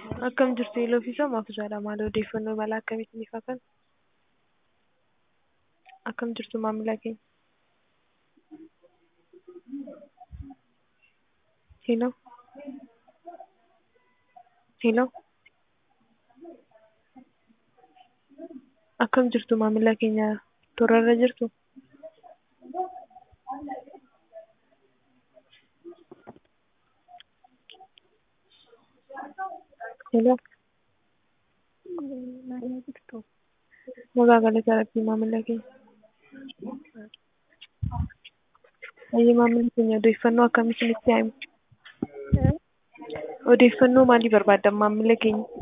Akkam jirtu Iloofiisaa Maafuusaadha. Maal odeeffannoo mala akkamiitiin ifaa kana? Akkam jirtu maamila keenya? Hello? Hello? Akkam jirtu maamila keenya? Toorarra jirtuu? Hello? Nagaa galata Rabbii maamila keenya. Eeyyee maamilli keenya odeeffannoo akkamii isinitti haa himu? Odeeffannoo maalii barbaaddan maamila keenya?